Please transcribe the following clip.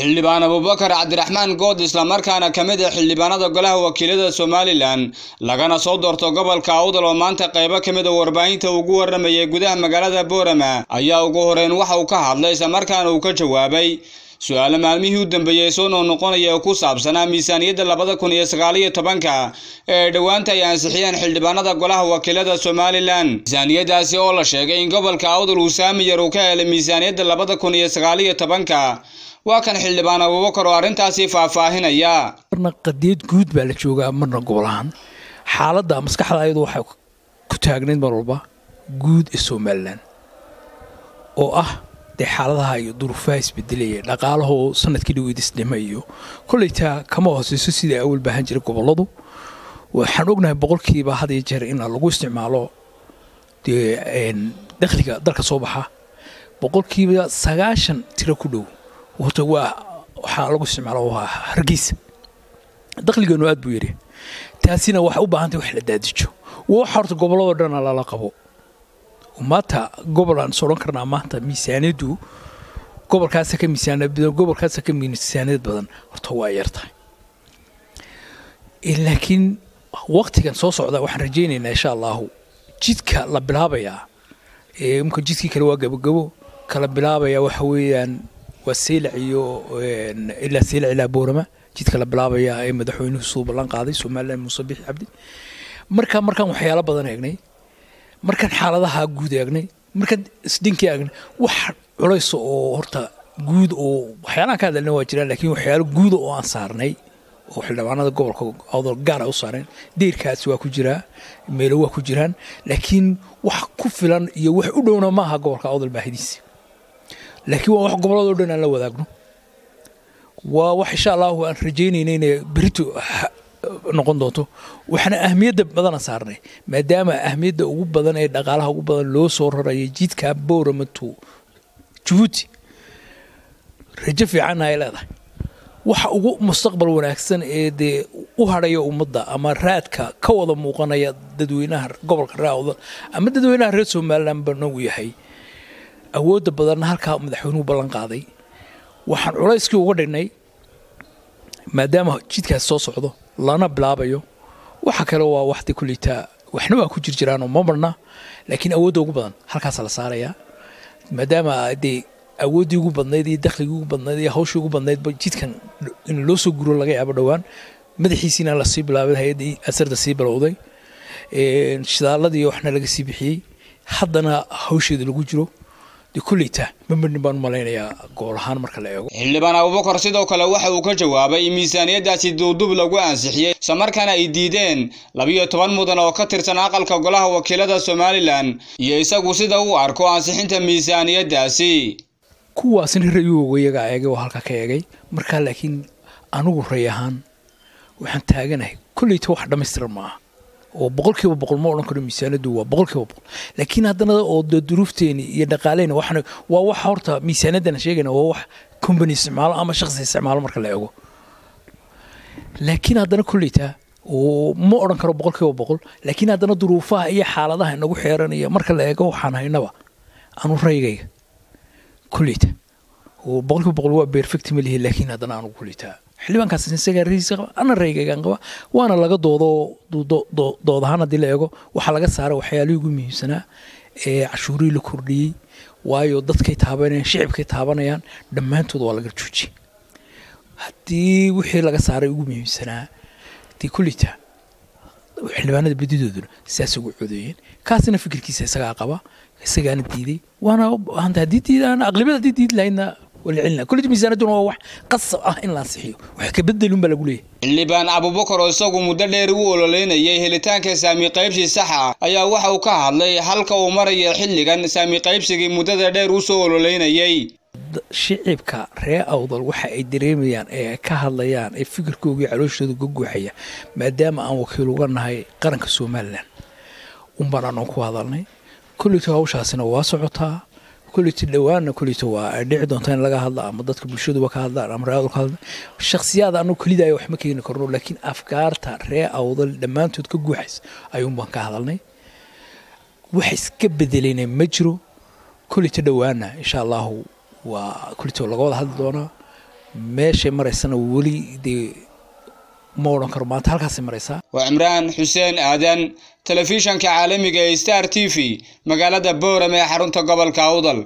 xildhibaan abubakar cabdiraxmaan good islamarkaana ka mid ah xildhibaanada golaha wakiilada somalilan lagana soo doorto gobolka awdal oo maanta qaybo ka mid a warbaahinta ugu waramayay gudaha magaalada boorama ayaa ugu horeyn waxa uu ka hadlay islamarkaana uu ka jawaabay su-aale maalmihii u dambeeyey soo noqnoqonaya oo ku saabsanaa miisaaniyadda labada kun iyo sagaaliyo tobanka ee dhowaanta ay ansixiyeen xildhibaanada golaha wakiilada somalilan miisaaniyadaasi oo la sheegay in gobolka awdal uu saami yar uu ka helay miisaaniyadda labada kun iyo sagaaliyo tobanka waa kan xildhibaan abubakar oo arrintaasi faahfaahinaya marna qadiyad guud baa la joogaa marna gobol ahaan xaaladda maskaxda ayadu waxay ku taagnayd mar walba guud ee somalilan oo ah dee xaaladaha iyo duruufaha isbedelaya dhaqaalahoo sanadkii dhaweyd isdhima iyo koleytaa kama hooseyso sidai awal baahan jiray goboladu waxaan ognahay boqolkiiba had iyo jeer in lagu isticmaalo dee dakhliga dalka soo baxa boqolkiiba sagaashan tiro ku dhow horta waa waxaa lagu isticmaalo waa hargeysa dakhligeenu aad buu yidhi taasina waxay u baahantay wax la daadijo waxa horta gobolladoo dhana lala qabo maanta gobol aan is odhan karnaa maanta miisaaniyaddu gobolkaasa ka miisaaniyad badan gobolkaasa ka miisaaniyad badan horta waa yar tahay laakiin waktigan soo socda waxaan rajaynaynaa insha allahu jidka la bilaabayaa imka jidkii kale waa gabogabo kala bilaabaya waxa weeyaan waa seylac iyo ilaa seylac ilaa boorama jidka la bilaabaya ee madaxweynuhu suu ballan qaaday somalilan muuse bixi cabdi marka markaan waxyaalo badan eegnay markaan xaaladaha guud eegnay markaan isdhinkii eegnay wax culaysa oo horta guud oo waxyaalahan ka hadalna waa jiraan laakiin waxyaalo guuda oo aan saarnay oo xildhibaanada gobolka awdal gaar a u saareen deyrkaasi waa ku jiraa meelo waa ku jiraan laakiin wax ku filan iyo wax u dhowna ma aha gobolka awdal baahidiisa laakiin waa wax gobolladoo dhan aan la wadaagno waa wax insha allahu aan rajaynayna inay berito noqon doonto waxaana ahmiyadda badana saarnay maadaama ahmiyadda ugu badan ee dhaqaalaha ugu badan loo soo raraya jidka boorama to jabuuti rajo fiicanna ay leedahay waxa ugu mustaqbal wanaagsan ee dee u hadhaya ummadda ama raadka ka wada muuqanaya dadweynaha gobolka raawda ama dadweynaha reer somalilan bana uu yahay awoodda badanna halkaa madaxweynuhu ballan qaaday waxaan culayskii uga dhignay maadaama jidkaas soo socdo lana bilaabayo waxa kale waa waxda kuleytaa waxna waa ku jir jiraanoo ma marna laakiin awoodda ugu badan halkaasa la saarayaa maadaama dee awooddii ugu badnayd iyo dakhligii ugu badnayd iyo hawshii ugu badnaydba jidkan in loo soo guro laga yaabo dhowaan madaxiisiina lasii bilaabay hay-addii asarda sii bilowday shidaaladii waxna laga sii bixiyey haddana hawsheeda lagu jiro kuleyta mamarnin baan u malaynayaa gool ahaan marka la eego xildhibaan abubakar sidoo kale waxa uu ka jawaabay in miisaaniyaddaasi duubdub lagu ansixiyey islamarkaana ay diideen labiyo toban mudan oo ka tirsan aqalka golaha wakiilada somalilan iyo isagu sida uu arko ansixinta miisaaniyaddaasi kuwaasna rayuoga iyagaa eegay oo halka ka eegay markaa laakiin anigu ray ahaan waxaan taaganahay kolleyta wax dhammaystiran ma aha oo boqolkiiba boqol ma odhan karo miisaanadu waa boqolkiiba boqol laakiin haddana oo duruufteeni iyo dhaqaaleyna waxna waa wax horta miisaanadana sheegayna waa wax company isticmaalo ama shakhsi isticmaalo marka la eego laakiin haddana kolleyta oo ma odhan karo boqolkiiba boqol laakiin haddana duruufaha iyo xaaladaha inagu xeeranaya marka la eego waxaan haynaba anu raygayga kolleyta oo boqolkiiba boqol waa perfect ma lihi laakiin haddana anugu kolleyta xildhibaankaas isagaa raiiska qaba ana raygaygaan qaba waana laga doodo dood ahaan haddii la eego waxaa laga saaray waxyaalihii ugu muhiimsanaa ee cashuurihii la kordhiyey waayo dadkay taabanayaan shicibkay taabanayaan dhammaantood waa laga joojiyey haddii wixii laga saaray ugu muhiimsanaa dee kullita xildhibaanada badidooduna sidaas ugu codeeyeen kaasina fikirkiisa isagaa qaba isagaana diiday waana haddii diidaan aqlibiyad haddii diidi lahaydna kulli miisaanaduna waa wax qasab ah in la ansixiyo wax ka bedelun baa lagu leeyahay xildhibaan abubakar oo isagu muddo dheer u ololeynayay helitaanka saami qaybsi saxa ayaa waxa uu ka hadlay halka uu maraya xilligan saami qaybsigii muddada dheer u soo ololeynayay shicibka ree awdal waxa ay dareemayaan ee ka hadlayaan ee fikirkoogii calooshooda ka guuxaya maadaama aan wakiil uga nahay qaranka somalilan unbaan aanoo ku hadalnay kolleyta hawshaasina waa socotaa kulleyta dhowaanna kulleyta waa ay dhici doontaa in laga hadla ama dadka bulshaduba ka hadlaan ama ree awdal ka hadla shakhsiyaad anuu kelidaayo wax ma keeni karno laakiin afkaarta ree awdal dhammaantood ka guuxaysa ayuunbaan ka hadalnay wax iska bedelayna ma jiro kulleyta dhowaanna insha allahu waa kulleyta laga wada hadli doonaa meeshay maraysana weli dee ma odhan karo maanta halkaasay maraysaa waa cimraan xuseen aadan telefishanka caalamiga ee star t v magaalada boorame ee xarunta gobolka awdal